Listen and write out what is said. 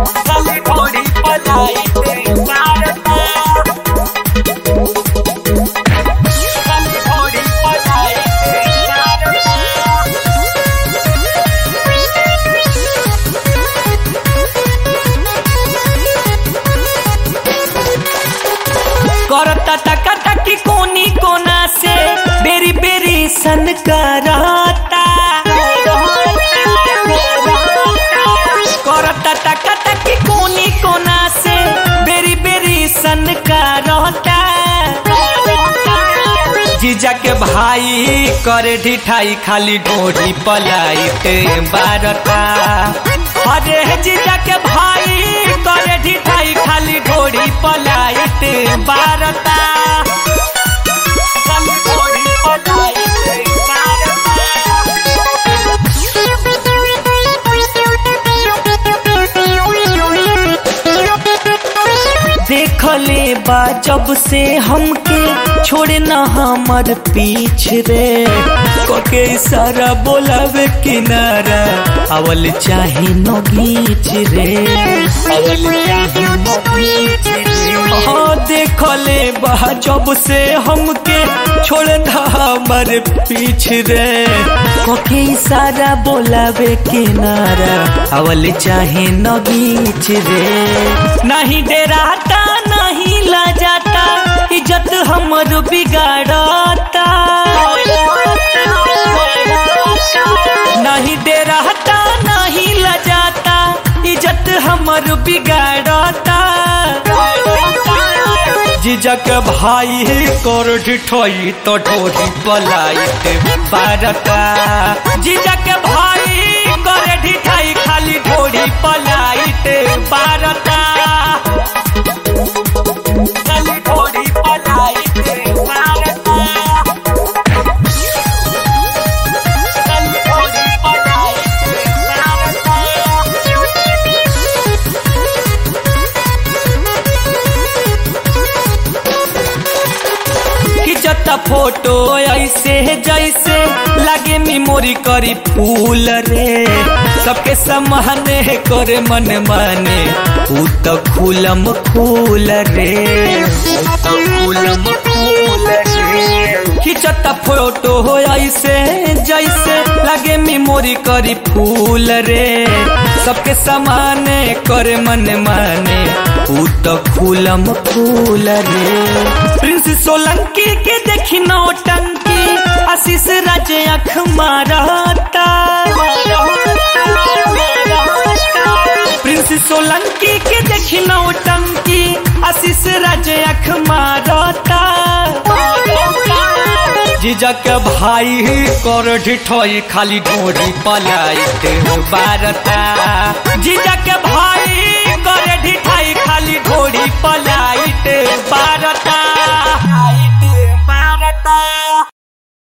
खाली ढोरी पलाई ते मारता खाली ढोरी पलाई ते मारता करता टका टकी कोनी कोना से बेरी बेरी सन कराता करता टका टकी कोनी कोना से बेरी बेरी सन कराता जीजा के भाई करे ढिठाई खाली ढोरी पलाई ते बारता अरे जीजा के भाई करे ढिठाई खाली ढोरी पलाई ते बारता खाली ढोरी पलाई ते देखले बा जब से हमके छोड़े न हमर पीछ रे कोके सारा बोलावे किनारा अवल चाहे न गीच रे अवल चाहे न गीच रे हाँ देखले बा जब से हमके छोड़े न हमर पीछ रे कोके सारा बोलावे किनारा अवल चाहे न गीच रे नहीं डेराता नहीं ला जाता इज्जत हमर बिगाड़ता नहीं डेराता नहीं ला जाता इज्जत हमर बिगाड़ता जीजक भाई कर ठोई तो ढोरी पलाई ते बारता जीजक भाई कर ढिठाई खाली ढोरी पलाई ते बारता खाली ढोरी पलाई ते बारता खाली ढोरी पलाई ते बारता खिंचता फोटो ऐसे जैसे लगे मेमोरी करी फूल रे सबके समाने करे मन माने ऊ तो खुलम फूल रे ऊ तो खुलम फूल रे खिंचता फोटो हो ऐसे जैसे लगे मेमोरी करी फूल रे सबके समाने करे मन माने ऊ तो खुलम फूल रे प्रिंस सोलंकी के देखी नौटंकी आशीष राज अख मारता प्रिंस सोलंकी के देखी नौटंकी आशीष राज अख मारता जीजक भाई कर ढिठोई खाली ढोरी पलाई ते बारता जीजक भाई कर ढिठाई खाली